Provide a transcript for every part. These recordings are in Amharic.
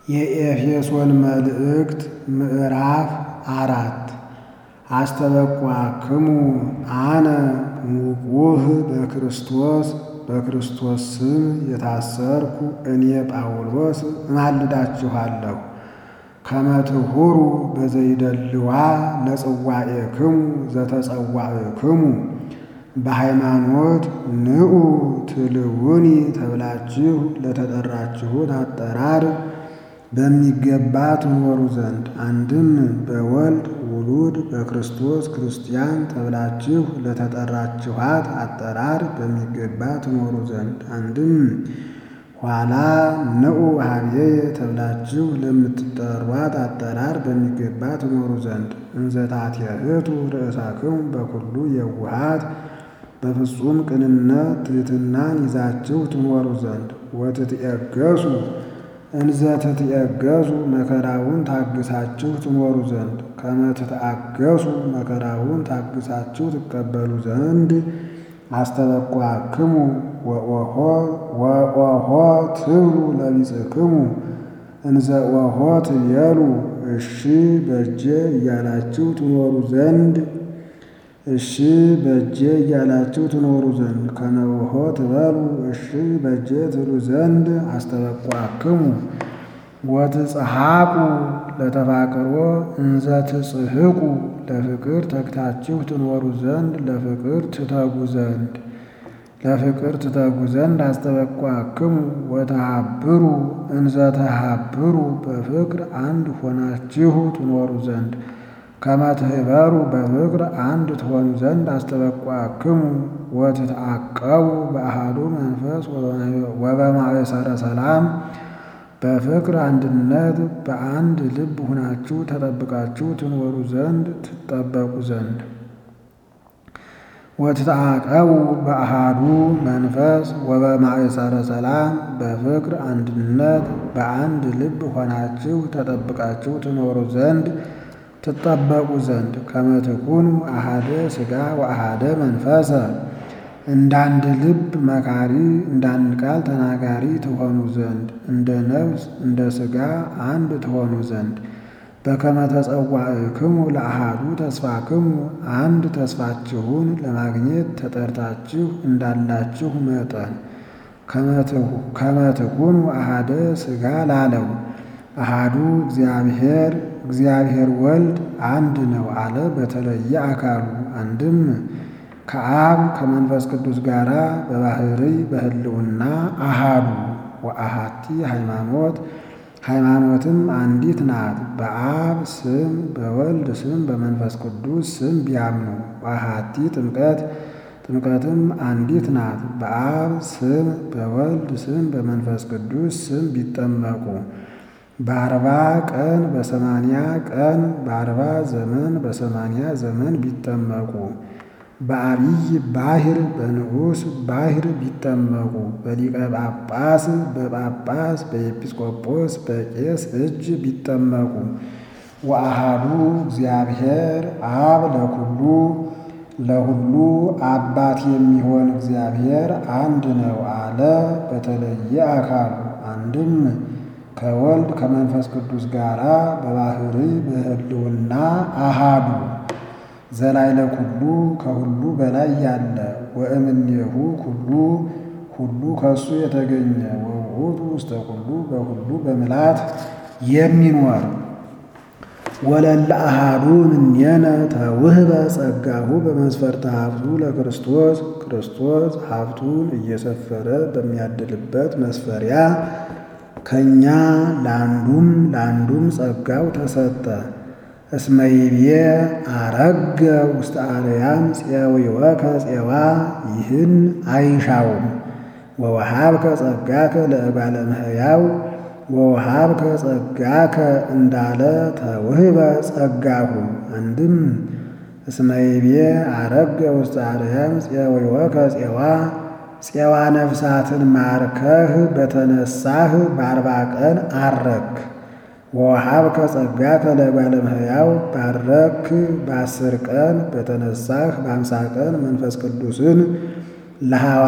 የኤፌሶን መልእክት ምዕራፍ አራት አስተበቋክሙ አነ ንቁህ በክርስቶስ በክርስቶስ ስም የታሰርኩ እኔ ጳውሎስ እማልዳችኋለሁ ከመ ትሁሩ በዘይደልዋ ለጽዋኤክሙ ዘተጸዋዕክሙ በሃይማኖት ንዑ ትልውኒ ተብላችሁ ለተጠራችሁት አጠራር በሚገባ ትኖሩ ዘንድ አንድም በወልድ ውሉድ በክርስቶስ ክርስቲያን ተብላችሁ ለተጠራችኋት አጠራር በሚገባ ትኖሩ ዘንድ አንድም ኋላ ንዑ ኀቤየ ተብላችሁ ለምትጠሯት አጠራር በሚገባ ትኖሩ ዘንድ እንዘ ታትየህቱ ርእሳክሙ በኩሉ የውሃት በፍጹም ቅንነት ትሕትናን ይዛችሁ ትኖሩ ዘንድ ወትትዔገሡ እንዘ ትትዔገሡ መከራውን ታግሳችሁ ትኖሩ ዘንድ ከመ ትትአገሡ መከራውን ታግሳችሁ ትቀበሉ ዘንድ አስተበቋክሙ ወኦሖ ትብሉ ለቢጽክሙ እንዘ ኦሖ ትቤሉ እሺ በእጄ እያላችሁ ትኖሩ ዘንድ እሺ በእጄ እያላችሁ ትኖሩ ዘንድ ከመ ኦሖ ትበሉ እሺ በእጄ ትሉ ዘንድ አስተበቋክሙ ወትጽሐቁ ለተፋቅሮ እንዘ ትጽሕቁ ለፍቅር ተግታችሁ ትኖሩ ዘንድ ለፍቅር ትተጉ ዘንድ ለፍቅር ትተጉ ዘንድ አስተበቋክሙ ወተሃብሩ እንዘ ተሃብሩ በፍቅር አንድ ሆናችሁ ትኖሩ ዘንድ ከመ ትኅበሩ በፍቅር አንድ ትሆኑ ዘንድ አስተበቋክሙ ወትትዓቀቡ በአሐዱ መንፈስ ወበማእሰረ ሰላም በፍቅር አንድነት በአንድ ልብ ሁናችሁ ተጠብቃችሁ ትኖሩ ዘንድ ትጠበቁ ዘንድ ወትትዓቀቡ በአሐዱ መንፈስ ወበማእሰረ ሰላም በፍቅር አንድነት በአንድ ልብ ሆናችሁ ተጠብቃችሁ ትኖሩ ዘንድ ትጠበቁ ዘንድ ከመ ትኩኑ አሐደ ሥጋ ወአሐደ መንፈሰ እንዳንድ ልብ መካሪ እንዳንድ ቃል ተናጋሪ ትሆኑ ዘንድ እንደ ነፍስ እንደ ሥጋ አንድ ትሆኑ ዘንድ በከመ ተጸዋዕክሙ ለአሐዱ ተስፋክሙ አንድ ተስፋችሁን ለማግኘት ተጠርታችሁ እንዳላችሁ መጠን ከመ ትኩኑ አሐደ ሥጋ ላለው አሐዱ እግዚአብሔር እግዚአብሔር ወልድ አንድ ነው አለ በተለየ አካሉ አንድም ከአብ ከመንፈስ ቅዱስ ጋር በባሕርይ በሕልውና አሃዱ ወአሃቲ ሃይማኖት ሃይማኖትም አንዲት ናት። በአብ ስም በወልድ ስም በመንፈስ ቅዱስ ስም ቢያምኑ ወአሃቲ ጥምቀት ጥምቀትም አንዲት ናት። በአብ ስም በወልድ ስም በመንፈስ ቅዱስ ስም ቢጠመቁ በአርባ ቀን በሰማንያ ቀን በአርባ ዘመን በሰማንያ ዘመን ቢጠመቁ በአብይ ባሕር በንዑስ ባሕር ቢጠመቁ በሊቀ ጳጳስ በጳጳስ በኤጲስቆጶስ በቄስ እጅ ቢጠመቁ ወአሃዱ እግዚአብሔር አብ ለኩሉ ለሁሉ አባት የሚሆን እግዚአብሔር አንድ ነው አለ በተለየ አካሉ አንድም ከወልድ ከመንፈስ ቅዱስ ጋር በባሕርይ በሕልውና አሃዱ ዘላይለ ኩሉ ከሁሉ በላይ ያለ ወእምኔሁ ኩሉ ሁሉ ከሱ የተገኘ ወውእቱ ውስተ ኩሉ በሁሉ በምልአት የሚኖር ወለለ አሃዱ እምኔነ ተውህበ ጸጋሁ በመስፈርተ ሀብቱ ለክርስቶስ ክርስቶስ ሀብቱን እየሰፈረ በሚያድልበት መስፈሪያ ከእኛ ለአንዱም ለአንዱም ጸጋው ተሰጠ። እስመይቤ አረገ ውስተ አርያም ፄዊወከ ፄዋ ይህን አይሻውም። ወወሃብከ ጸጋከ ለእጓለ እመሕያው ወወሃብከ ጸጋከ እንዳለ ተውህበ ጸጋሁ አንድም እስመይቤ አረገ ውስተ አርያም ፄዊወከ ፄዋ ፄዋ ነፍሳትን ማርከህ በተነሳህ በአርባ ቀን አረክ። ወወሃብከ ጸጋከ ለእጓለ እመሕያው ባረክ በአስር ቀን በተነሳህ በአምሳ ቀን መንፈስ ቅዱስን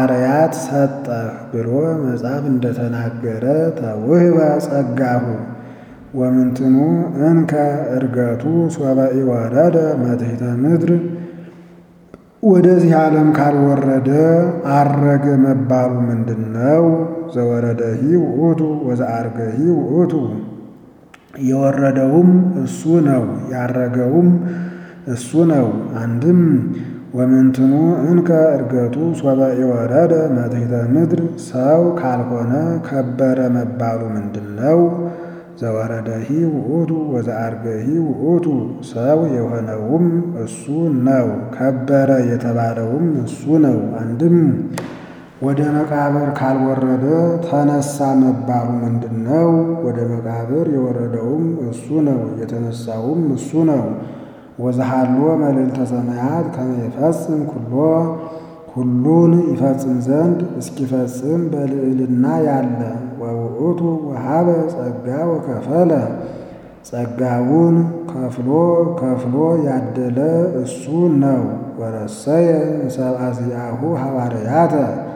ለሐዋርያት ሰጠህ ብሎ መጽሐፍ እንደተናገረ ተውህበ ጸጋሁ ወምንትኑ እንከ እርገቱ ሶበ ኢወረደ መትሕተ ምድር ወደዚህ ዓለም ካልወረደ አረገ መባሉ ምንድን ነው? ዘወረደሂ ውእቱ ወዘአርገሂ ውእቱ የወረደውም እሱ ነው፣ ያረገውም እሱ ነው። አንድም ወምንትኑ እንከ እርገቱ ሶበ ኢወረደ መትሕተ ምድር ሰው ካልሆነ ከበረ መባሉ ምንድን ነው? ዘወረደሂ ውእቱ ወዘአርገሂ ውእቱ ሰው የሆነውም እሱ ነው፣ ከበረ የተባለውም እሱ ነው። አንድም ወደ መቃብር ካልወረደ ተነሳ መባሉ ምንድን ነው? ወደ መቃብር የወረደውም እሱ ነው፣ የተነሳውም እሱ ነው። ወዘሃሎ መልዕልተ ሰማያት ከመ ይፈጽም ኩሎ ሁሉን ይፈጽም ዘንድ እስኪፈጽም በልዕልና ያለ ወውእቱ ወሀበ ጸጋ ወከፈለ ጸጋውን ከፍሎ ከፍሎ ያደለ እሱ ነው። ወረሰየ ሰብአ ዚአሁ ሐዋርያተ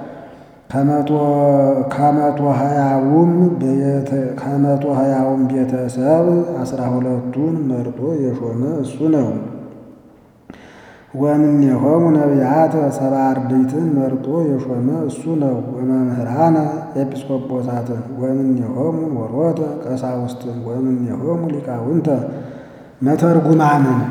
ከመቶ ሀያውም ከመቶ ሀያውም ቤተሰብ አስራ ሁለቱን መርጦ የሾመ እሱ ነው። ወእምኔሆሙ ነቢያተ ሰብአ አርድእትን መርጦ የሾመ እሱ ነው። ወመምህራነ ኤጲስቆጶሳትን ወእምኔሆሙ ወሮተ ቀሳውስትን ወእምኔሆሙ ሊቃውንተ መተርጉማንን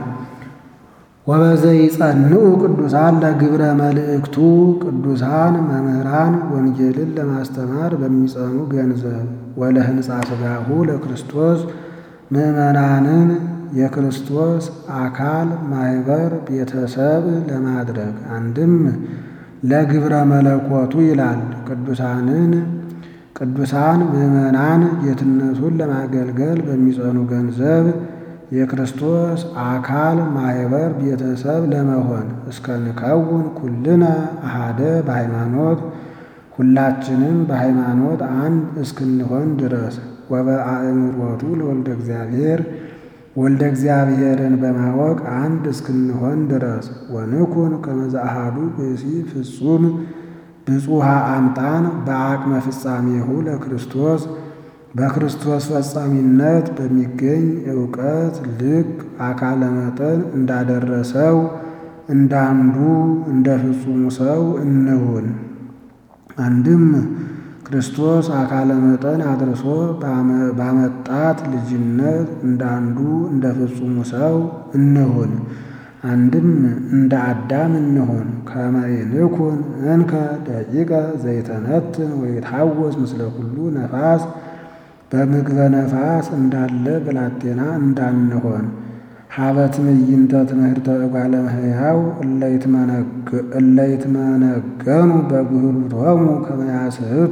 ወበዘይጸንዑ ቅዱሳን ለግብረ መልእክቱ ቅዱሳን መምህራን ወንጌልን ለማስተማር በሚጸኑ ገንዘብ ወለህንፃ ሥጋሁ ለክርስቶስ ምዕመናንን የክርስቶስ አካል ማኅበር ቤተሰብ ለማድረግ አንድም ለግብረ መለኮቱ ይላል። ቅዱሳንን ቅዱሳን ምዕመናን ጌትነቱን ለማገልገል በሚጸኑ ገንዘብ የክርስቶስ አካል ማኅበር ቤተሰብ ለመሆን እስከ ንከውን ኩልነ አሃደ በሃይማኖት ሁላችንም በሃይማኖት አንድ እስክንሆን ድረስ ወበአእምሮቱ ለወልደ እግዚአብሔር ወልደ እግዚአብሔርን በማወቅ አንድ እስክንሆን ድረስ ወንኩን ከመ ዘአሐዱ ብእሲ ፍጹም ብፁሃ አምጣን በአቅመ ፍጻሜሁ ለክርስቶስ በክርስቶስ ፈጻሚነት በሚገኝ ዕውቀት ልክ አካለ መጠን እንዳደረሰው እንዳንዱ እንደ ፍጹሙ ሰው እንሁን። አንድም ክርስቶስ አካለ መጠን አድርሶ ባመጣት ልጅነት እንዳንዱ እንደ ፍጹሙ ሰው እንሁን። አንድም እንደ አዳም እንሁን። ከመ ይንኩን እንከ ደቂቀ ዘይተነትን ወይትሐወስ ምስለ ኩሉ ነፋስ በምግበ ነፋስ እንዳለ ብላቴና እንዳንሆን ሀበት ምይንተ ትምህርተ እጓለ እመሕያው እለይትመነገኑ በብህሉቶሙ ከመ ያስሕቱ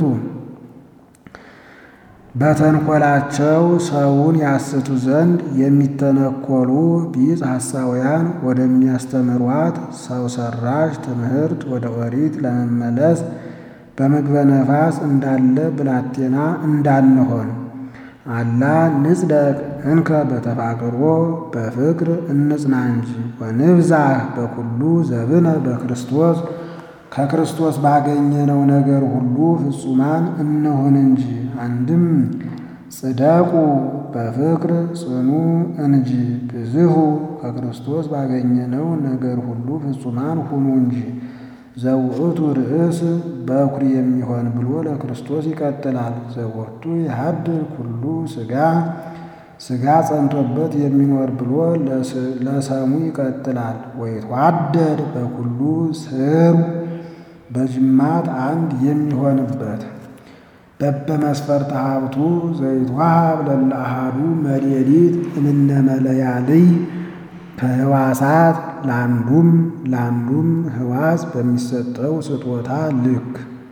በተንኰላቸው ሰውን ያስቱ ዘንድ የሚተነኰሉ ቢጽ ሐሳውያን ወደሚያስተምሯት ሰው ሰራሽ ትምህርት ወደ ኦሪት ለመመለስ በምግበ ነፋስ እንዳለ ብላቴና እንዳንሆን አላ ንጽደቅ እንከ በተፋቅሮ በፍቅር እንጽና እንጂ ወንብዛህ በኩሉ ዘብነ በክርስቶስ ከክርስቶስ ባገኘነው ነገር ሁሉ ፍጹማን እንሁን እንጂ። አንድም ጽደቁ በፍቅር ጽኑ እንጂ ብዝሁ ከክርስቶስ ባገኘነው ነገር ሁሉ ፍጹማን ሁኑ እንጂ። ዘውእቱ ርእስ በኩር የሚሆን ብሎ ለክርስቶስ ይቀጥላል። ዘወቱ የሀድር ኩሉ ሥጋ ሥጋ ጸንቶበት የሚኖር ብሎ ለሰሙ ይቀጥላል። ወይትዋደድ በኩሉ ስሩ በጅማት አንድ የሚሆንበት በበመስፈርተ ሀብቱ ዘይትዋሃብ ለለ አሐዱ መሌሊት እምነ መለያልይ ከህዋሳት ለአንዱም ለአንዱም ህዋስ በሚሰጠው ስጦታ ልክ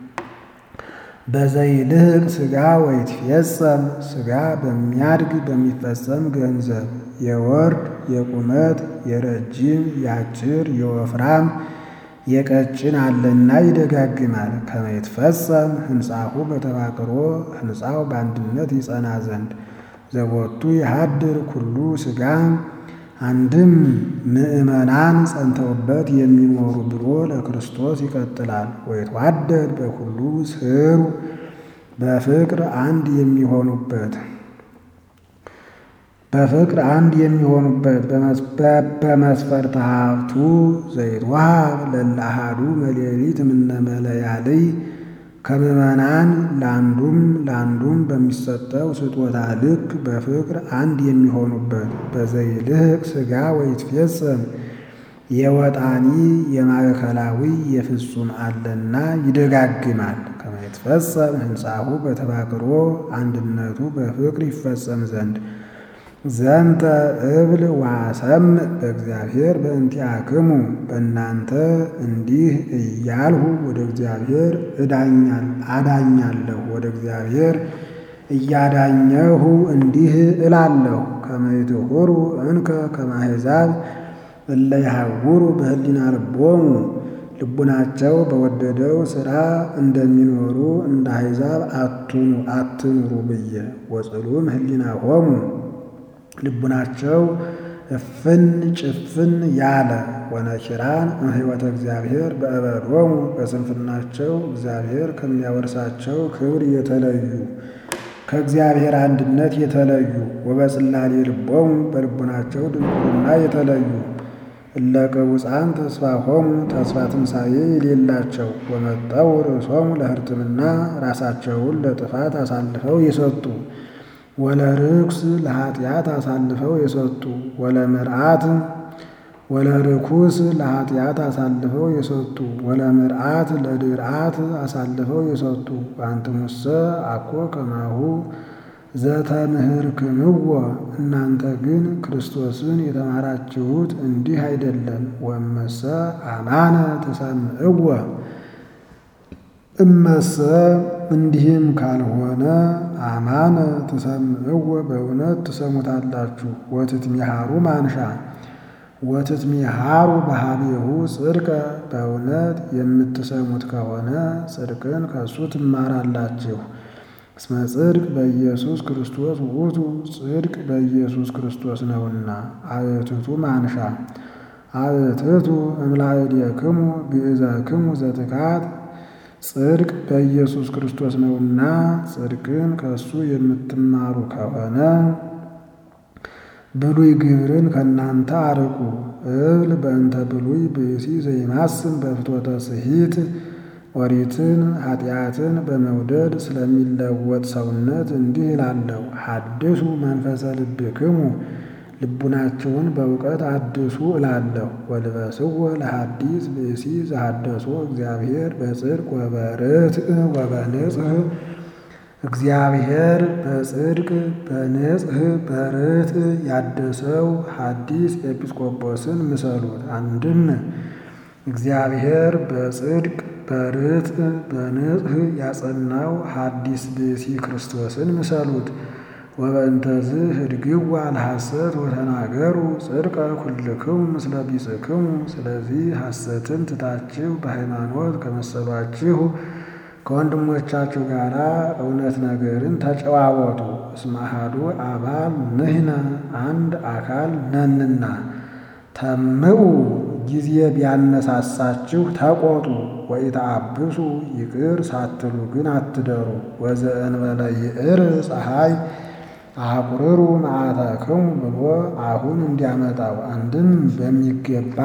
በዘይልህቅ ሥጋ ወይትፌጸም ሥጋ በሚያድግ በሚፈጸም ገንዘብ የወርድ የቁመት የረጅም የአጭር የወፍራም የቀጭን አለና ይደጋግማል። ከመ ይትፈጸም ህንጻሁ በተፋቅሮ ህንጻው በአንድነት ይጸና ዘንድ ዘቦቱ የሀድር ኩሉ ሥጋ አንድም ምእመናን ጸንተውበት የሚኖሩ ብሎ ለክርስቶስ ይቀጥላል። ወይትዋደድ በኩሉ ስሩ በፍቅር አንድ የሚሆኑበት በፍቅር አንድ የሚሆኑበት በመስፈርተ ሀብቱ ዘይትወሃብ ለእለ አሐዱ መሌሊት እምነ መለያልይ ከምዕመናን ለአንዱም ለአንዱም በሚሰጠው ስጦታ ልክ በፍቅር አንድ የሚሆኑበት በዘይልህቅ ሥጋ ወይትፌጸም የወጣኒ የማዕከላዊ የፍጹም አለና ይደጋግማል። ከመ ይትፈጸም ሕንጻሁ በተባቅሮ አንድነቱ በፍቅር ይፈጸም ዘንድ ዘንተ እብል ዋሰምዕ በእግዚአብሔር በእንቲአክሙ በእናንተ እንዲህ እያልሁ ወደ እግዚአብሔር አዳኛለሁ ወደ እግዚአብሔር እያዳኘሁ እንዲህ እላለሁ ከመ ይትሑሩ እንከ ከመ አሕዛብ እለ ይሐውሩ በህሊና ልቦሙ ልቡናቸው በወደደው ሥራ እንደሚኖሩ እንደ አሕዛብ አትኑሩ ብዬ ወጽሉም ህሊናሆሙ ልቡናቸው እፍን ጭፍን ያለ ወነኪራን እምሕይወተ እግዚአብሔር በእበዶሙ በስንፍናቸው እግዚአብሔር ከሚያወርሳቸው ክብር የተለዩ ከእግዚአብሔር አንድነት የተለዩ ወበጽላሌ ልቦሙ በልቡናቸው ድንቁርና የተለዩ እለ ቅቡፃን ተስፋሆሙ ተስፋ ትንሣኤ የሌላቸው ወመጠው ርእሶሙ ለሕርትምና ራሳቸውን ለጥፋት አሳልፈው የሰጡ ወለርኩስ ለኃጢአት አሳልፈው የሰጡ ወለምርአት ወለርኩስ ለኃጢአት አሳልፈው የሰጡ ወለምርአት ለድርአት አሳልፈው የሰጡ አንትሙሰ አኮ ከማሁ ዘተምህርክምዎ እናንተ ግን ክርስቶስን የተማራችሁት እንዲህ አይደለም። ወመሰ አማነ ተሰምዕዎ እመሰ እንዲህም ካልሆነ አማነ ትሰምዕዎ በእውነት ትሰሙታላችሁ። ወትትሚሃሩ ማንሻ ወትትሚሃሩ በሀቤሁ ጽድቀ በእውነት የምትሰሙት ከሆነ ጽድቅን ከእሱ ትማራላችሁ። እስመ ጽድቅ በኢየሱስ ክርስቶስ ውእቱ ጽድቅ በኢየሱስ ክርስቶስ ነውና። አእትቱ ማንሻ አእትቱ እምላእዴክሙ ግእዘክሙ ዘትካት ጽድቅ በኢየሱስ ክርስቶስ ነውና ጽድቅን ከእሱ የምትማሩ ከሆነ ብሉይ ግብርን ከእናንተ አርቁ። እብል በእንተ ብሉይ ብእሲ ዘይማስን በፍትወተ ስሂት ኦሪትን ኃጢአትን በመውደድ ስለሚለወጥ ሰውነት እንዲህ እላለሁ። ሐድሱ መንፈሰ ልብክሙ ልቡናችሁን በእውቀት አድሱ እላለሁ። ወልበስዎ ለሐዲስ ብእሲ ዘሐደሶ እግዚአብሔር በጽድቅ ወበርትዕ ወበንጽሕ እግዚአብሔር በጽድቅ በንጽሕ በርትዕ ያደሰው ሐዲስ ኤጲስቆጶስን ምሰሉት። አንድም እግዚአብሔር በጽድቅ በርትዕ በንጽሕ ያጸናው ሐዲስ ብእሲ ክርስቶስን ምሰሉት። ወበእንተዝ ህድግዋ ለሐሰት ወተናገሩ ጽድቀ ኩልክሙ ምስለ ቢጽክሙ። ስለዚህ ሐሰትን ትታችሁ በሃይማኖት ከመሰሏችሁ ከወንድሞቻችሁ ጋር እውነት ነገርን ተጨዋወቱ። እስመ አሐዱ አባል ንሕነ አንድ አካል ነንና። ተምዑ ጊዜ ቢያነሳሳችሁ ተቆጡ። ወኢተአብሱ ይቅር ሳትሉ ግን አትደሩ። ወዘእንበለ ይዕር ፀሐይ አቁርሩ መዓተክሙ ብሎ አሁን እንዲያመጣው አንድም በሚገባ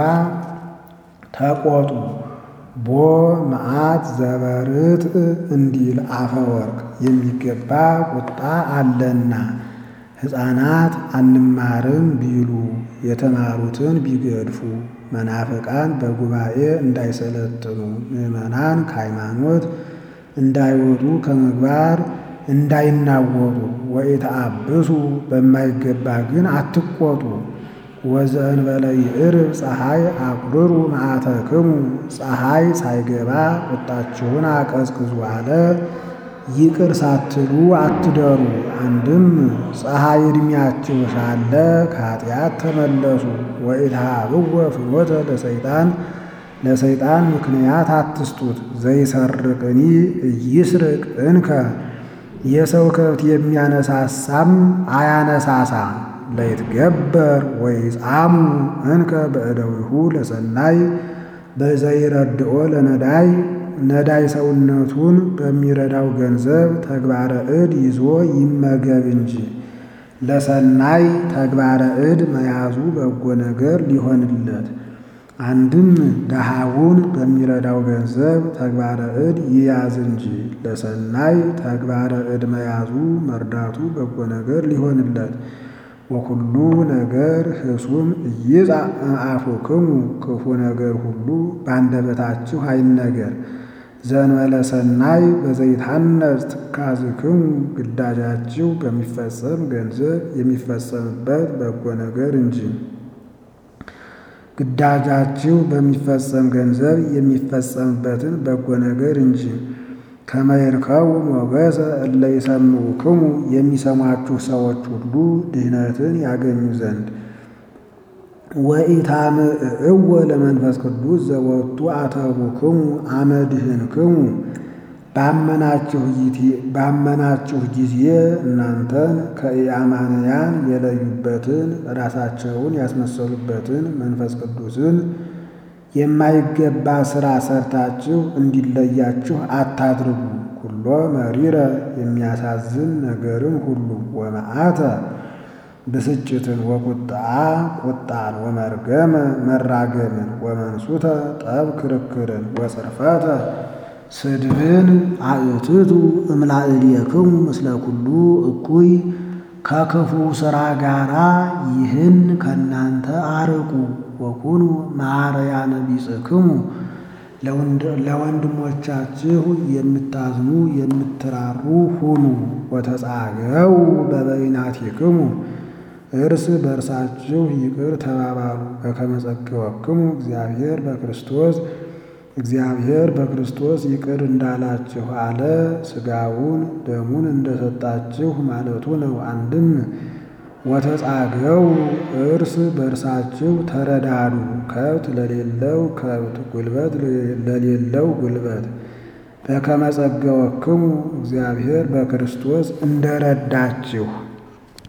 ተቆጡ። ቦ መዓት ዘበርትዕ እንዲል አፈወርቅ የሚገባ ቁጣ አለና ሕፃናት አንማርም ቢሉ የተማሩትን ቢገድፉ መናፍቃን በጉባኤ እንዳይሰለጥኑ ምዕመናን ከሃይማኖት እንዳይወጡ ከምግባር እንዳይናወጡ ወኢተአብሱ በማይገባ ግን አትቆጡ። ወዘእንበለ ይዕርብ ፀሐይ አቁርሩ መዓተክሙ ፀሐይ ሳይገባ ቁጣችሁን አቀዝቅዙ አለ። ይቅር ሳትሉ አትደሩ። አንድም ፀሐይ ዕድሜያችሁ ሳለ ከኃጢአት ተመለሱ። ወኢትሃብዎ ፍኖተ ለሰይጣን ለሰይጣን ምክንያት አትስጡት። ዘይሰርቅኒ ኢይስርቅ እንከ የሰው ከብት የሚያነሳሳም አያነሳሳ። ለይትገበር ወይጻሙ እንከ በእደዊሁ ለሰናይ በዘይረድኦ ለነዳይ ነዳይ ሰውነቱን በሚረዳው ገንዘብ ተግባረ እድ ይዞ ይመገብ እንጂ። ለሰናይ ተግባረ እድ መያዙ በጎ ነገር ሊሆንለት አንድም ደሃውን በሚረዳው ገንዘብ ተግባረ እድ ይያዝ እንጂ ለሰናይ ተግባረ እድ መያዙ መርዳቱ በጎ ነገር ሊሆንለት። ወኩሉ ነገር ህሱም ኢይጻእ እምአፉክሙ ክፉ ነገር ሁሉ በአንደበታችሁ አይነገር። ዘእንበለ ሰናይ በዘይትሐነጽ ትካዝክሙ ግዳጃችሁ በሚፈጸም ገንዘብ የሚፈጸምበት በጎ ነገር እንጂ ግዳጃችሁ በሚፈጸም ገንዘብ የሚፈጸምበትን በጎ ነገር እንጂ። ከመ ይርከቡ ሞገሰ እለ ይሰምዑክሙ የሚሰሟችሁ ሰዎች ሁሉ ድህነትን ያገኙ ዘንድ። ወኢታምዕዕዎ ለመንፈስ ቅዱስ ዘወቱ አተቡክሙ አመ ድኅንክሙ ባመናችሁ ጊዜ እናንተን ከኢአማንያን የለዩበትን ራሳቸውን ያስመሰሉበትን መንፈስ ቅዱስን የማይገባ ሥራ ሰርታችሁ እንዲለያችሁ አታድርጉ። ኩሎ መሪረ የሚያሳዝን ነገርን ሁሉ ወመዓተ ብስጭትን ወቁጣ ቁጣን ወመርገመ መራገምን ወመንሱተ ጠብ ክርክርን ወጽርፈተ ስድብን አእትቱ እምላዕልየክሙ ምስለ ኩሉ እኩይ ከክፉ ሥራ ጋራ ይህን ከእናንተ አርቁ። ወኩኑ መሐረያነ ቢጽክሙ ለወንድሞቻችሁ የምታዝኑ የምትራሩ ሁኑ። ወተጻገው በበይናቲክሙ እርስ በእርሳችሁ ይቅር ተባባሉ። በከመ ጸገወክሙ እግዚአብሔር በክርስቶስ እግዚአብሔር በክርስቶስ ይቅር እንዳላችሁ አለ። ሥጋውን ደሙን እንደሰጣችሁ ማለቱ ነው። አንድም ወተጻገው እርስ በእርሳችሁ ተረዳዱ። ከብት ለሌለው ከብት፣ ጉልበት ለሌለው ጉልበት። በከመ ጸገወክሙ እግዚአብሔር በክርስቶስ እንደረዳችሁ